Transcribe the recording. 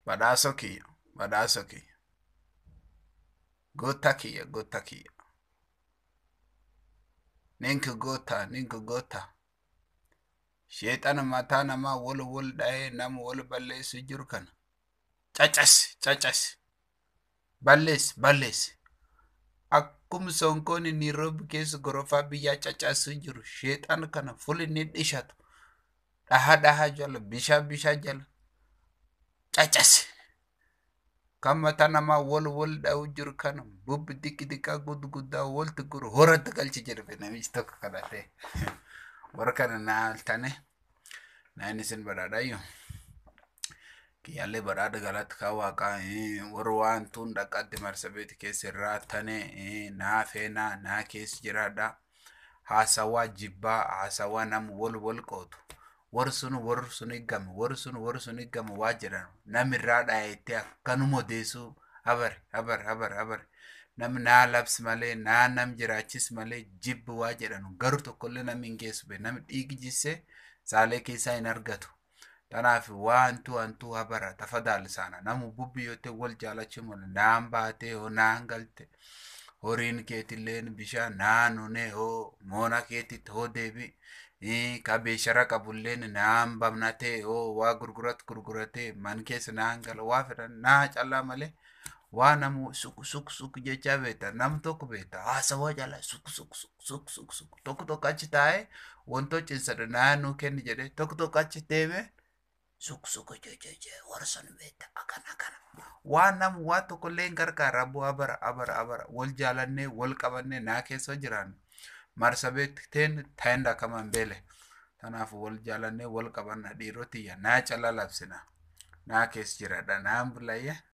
badhaasoo kiyya badhaasoo kiyya goottaa kiyya goottaa kiyya ninka goottaa ninka goottaa sheexana mataa namaa wal wal dha'ee nama wal balleessu jiru kana caccasi caccasi balleessi balleessi akkuma sonkoon Nairobi keessa gorofaa biyyaa caccasuu jiru sheexana kana fuli ni dhishatu dhaha dhaha jala bishaa bishaa jala caccasi kan mataa namaa wal wal dha'u jiru kana bubbi xiqqi xiqqaa gudguddaa walti guru horatti galchi jedhe namichi tokko kadhatee warra kana naaltane naan isin badhaadhayyoo kiyyaallee badhaadha galatti kaa waaqaa warra waan tuun dhaqqatti marsabeeti keessa irraa tane naa feenaa naa keessa jiraadha haasawaa jibbaa haasawaa nama wal wal qootu warri sun warri sun higgame warri sun warri sun higgame waa jedhan namirraa dhaayettee akkanuma odeessuu habare habare habare habare namni naa labsi malee naa nam jiraachis malee jibbi waa jedhanu garuu tokkollee namni hin geessu bee namni dhiigi jissee saalee keessaa hin argatu. Kanaaf waantu wantu habara tafadhali sana namu bubbi yote wal jaalachuu malee naan baatee hoo naan galte horiin keetilleen bishaan naan hunee hoo moona keetitti hoo deebi ka beeshara qabulleen naan bamnatee hoo waa gurgurat gurguratee man keessa naan gala waa fedhan naa callaa malee waa namu suk suk suk jechaa beekta nam tokko beekta haasawaa jala suk suk suk suk suk suk tokko tokko achi taa'ee wantoo cinsadha naannoo kenni jedhee tokko tokko achi deemee suk suk jejeje warra sun beekta akkana akkana waan nam waa tokkollee hin gargaara bu'aa bara abara abara wal jaalannee wal qabannee naa keessa jiraannu marsabeetteen taa'inda kaman beele kanaaf wal jaalannee wal qabanna dhiirotiyya naa cala labsina naa keessa jiraadha naan bulayya